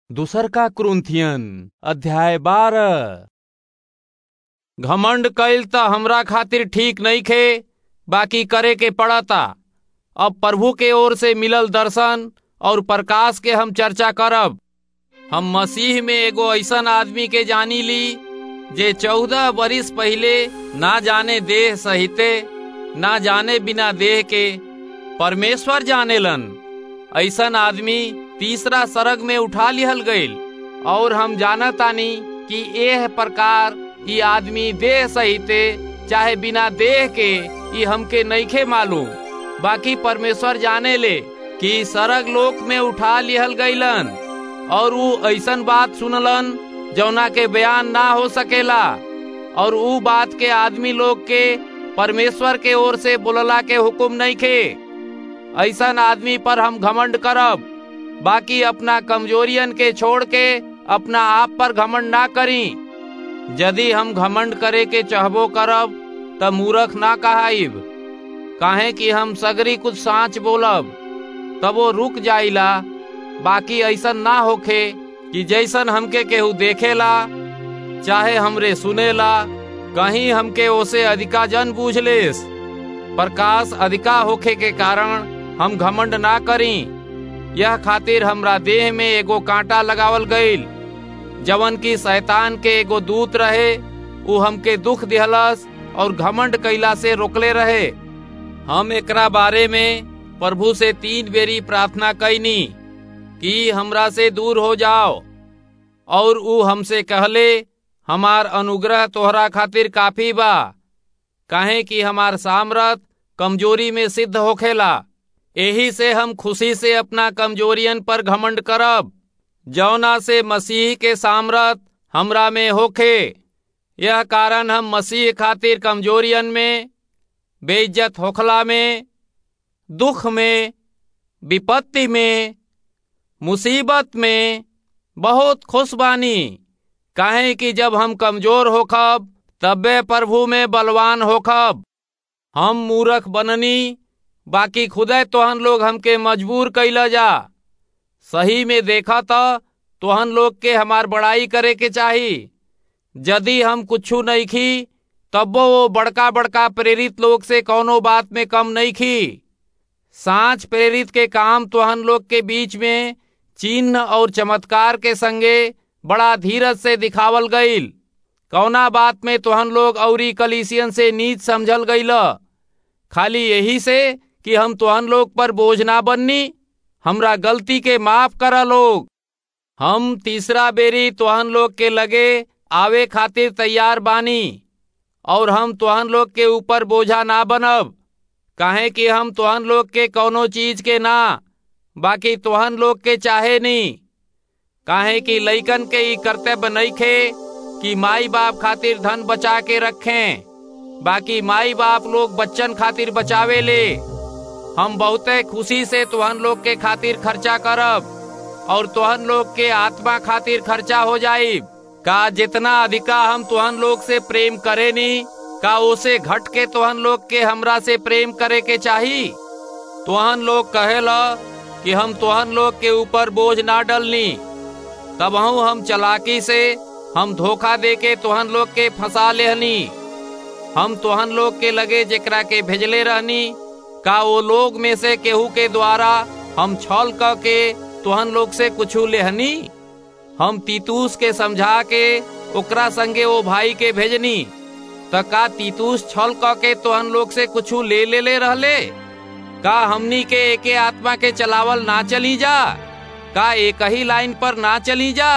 दूसर का क्रुंथियन अध्याय बारह घमंड कइल त हमरा खातिर ठीक नइखे बाकी करे के पड़ता अब प्रभु के ओर से मिलल दर्शन और प्रकाश के हम चर्चा करब हम मसीह में एगो ऐसन आदमी के जानी ली जे चौदह बरिस पहिले ना जाने देह सहिते ना जाने बिना देह के परमेश्वर जानेलन ऐसन आदमी तीसरा सरग में उठा लिहल गईल और हम जानतानी कि एह प्रकार ई आदमी देह सहिते चाहे बिना देह के ई हमके नइखे मालूम बाकी परमेश्वर जाने ले कि सरग लोक में उठा लिहल गईलन और ऊ ऐसन बात सुनलन जौना के बयान ना हो सकेला और ऊ बात के आदमी लोग के परमेश्वर के ओर से बोलला के हुक्म नहीं खे ऐसन आदमी पर हम घमंड करब बाकी अपना कमजोरियन के छोड़ के अपना आप पर घमंड ना करी यदि हम घमंड करे के चाहबो करब त मूर्ख ना कहाइब काहे कि हम सगरी कुछ सांच बोलब तब वो रुक जाइला बाकी ऐसन ना होखे कि जैसन हमके केहू देखेला चाहे हमरे सुनेला कहीं हमके ओसे अधिका जन बूझ लेस प्रकाश अधिका होखे के कारण हम घमंड ना करी यह खातिर हमरा देह में एगो कांटा लगावल गईल जवन की शैतान के एगो दूत रहे उ हमके दुख दिहलस और घमंड कैला से रोकले रहे हम एकरा बारे में प्रभु से तीन बेरी प्रार्थना कैनी कि हमरा से दूर हो जाओ और उ हमसे कहले हमार अनुग्रह तोहरा खातिर काफी बा काहे कि हमार सामर्थ कमजोरी में सिद्ध होखेला यही से हम खुशी से अपना कमजोरियन पर घमंड करब जौना से मसीह के सामर्थ हमरा में होखे यह कारण हम मसीह खातिर कमजोरियन में बेइज्जत होखला में दुख में विपत्ति में मुसीबत में बहुत खुश बानी काहे कि जब हम कमजोर होखब तबे प्रभु में बलवान होखब हम मूर्ख बननी बाकी खुदे तोहन लोग हमके मजबूर कैला जा सही में देखा तो तोहन लोग के हमार बड़ाई करे के चाही यदि हम कुछू नहीं खी तब वो बड़का बड़का प्रेरित लोग से कौनो बात में कम नहीं खी सांच प्रेरित के काम तोहन लोग के बीच में चिन्ह और चमत्कार के संगे बड़ा धीरज से दिखावल गईल कौना बात में तोहन लोग औरी कलीसियन से नीच समझल गईल खाली यही से कि हम तोहन लोग पर बोझ ना बननी हमरा गलती के माफ करा लोग हम तीसरा बेरी तोहन लोग के लगे आवे खातिर तैयार बानी और हम तोहन लोग के ऊपर बोझा ना बनब काहे कि हम तोहन लोग के कौनो चीज के ना बाकी तोहन लोग के चाहे नहीं काहे कि लइकन के ई कर्तव्य नहीं खे कि माई बाप खातिर धन बचा के रखें बाकी माई बाप लोग बच्चन खातिर बचावे ले हम बहुते खुशी से तोहन लोग के खातिर खर्चा करब और तोहन लोग के आत्मा खातिर खर्चा हो जाई का जितना अधिका हम तोहन लोग से प्रेम करे नी का उसे घट के तोहन लोग के हमरा से प्रेम करे के चाही तोहन लोग कहेला कि हम तोहन लोग के ऊपर बोझ ना डलनी तब हम चलाकी से हम धोखा दे के तोहन लोग के फंसा लेहनी हम तोहन लोग के लगे जेकरा के भेजले रहनी का वो लोग में से केहू के द्वारा हम छल क के तोहन लोग से कुछ लेहनी हम तीतूस के समझा के ओकरा संगे वो भाई के भेजनी त का तीतूस छल क के तोहन लोग से कुछ ले ले ले रहले का हमनी के एके आत्मा के चलावल ना चली जा का एक ही लाइन पर ना चली जा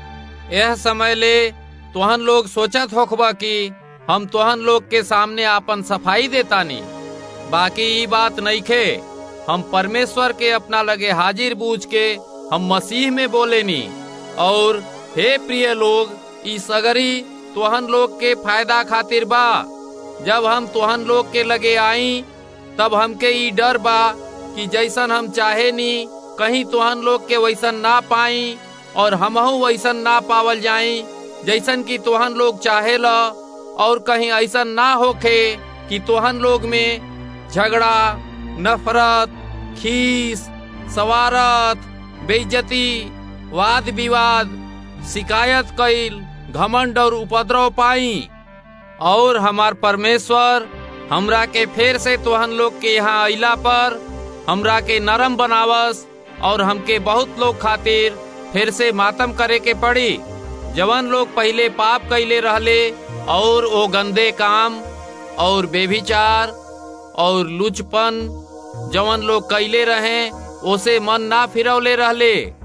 यह समय ले तोहन लोग सोचत होखबा कि हम तोहन लोग के सामने आपन सफाई देतानी बाकी ई बात नहीं खे हम परमेश्वर के अपना लगे हाजिर बूझ के हम मसीह में बोलेनी और हे प्रिय लोग ई सगरी तोहन लोग के फायदा खातिर बा जब हम तोहन लोग के लगे आई तब हमके ई डर बा कि जैसन हम चाहे नी कहीं तोहन लोग के वैसन ना पाई और हमहू वैसन ना पावल जाई जैसन कि तोहन लोग चाहे ला और कहीं ऐसा ना होखे कि तोहन लोग में झगड़ा नफरत खीस सवारत बेइज्जती वाद विवाद शिकायत कईल घमंड और उपद्रव पाई और हमार परमेश्वर हमरा के फिर से तोहन लोग के यहाँ अइला पर हमरा के नरम बनावस और हमके बहुत लोग खातिर फिर से मातम करे के पड़ी जवन लोग पहले पाप कैले रहले और ओ गंदे काम और बेभिचार और लुचपन जवन लोग कैले रहे ओसे मन ना फिरौले रहले